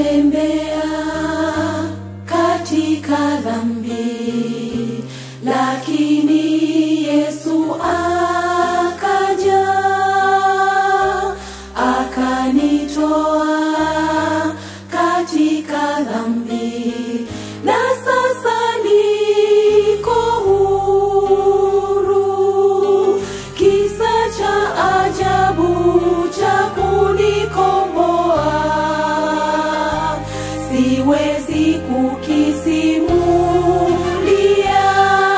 nilitembea katika dhambi, lakini Yesu akaja akanitoa katika dhambi, na sasa niko huru. Kisa cha ajabu cha kunikomboa siwezi kukisimulia.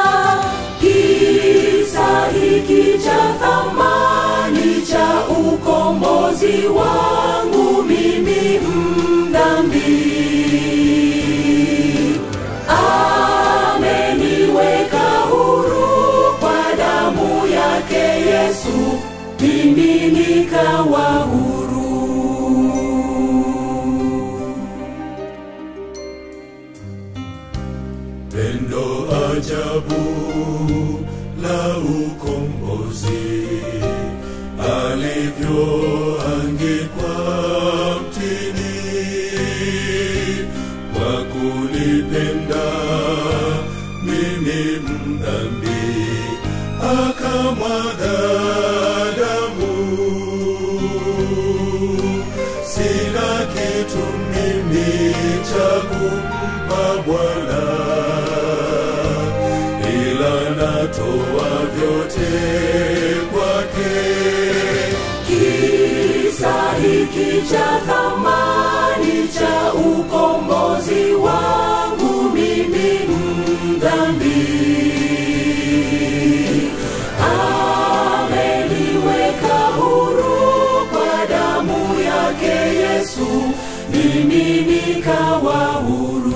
Kisa hiki cha thamani cha ukombozi wangu mimi mdhambi ameniweka huru kwa damu yake Yesu, mimi nikawa huru. Pendo ajabu la ukombozi alivyoangikwa mtini kwa kunipenda mimi mdhambi akamwaga damu sina kitu mimi cha kumpa Bwana, ila natoa vyote kwake. Kisa hiki cha thamani cha ukombozi wangu mimi mdhambi ameniweka huru kwa damu yake Yesu, mimi nikawa huru.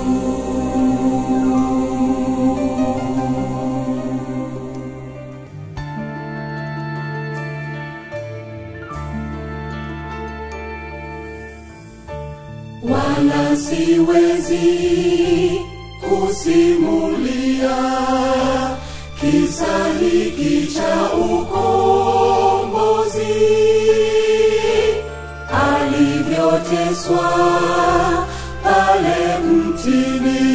wala siwezi kusimulia kisa hiki cha ukombozi alivyoteswa pale mtini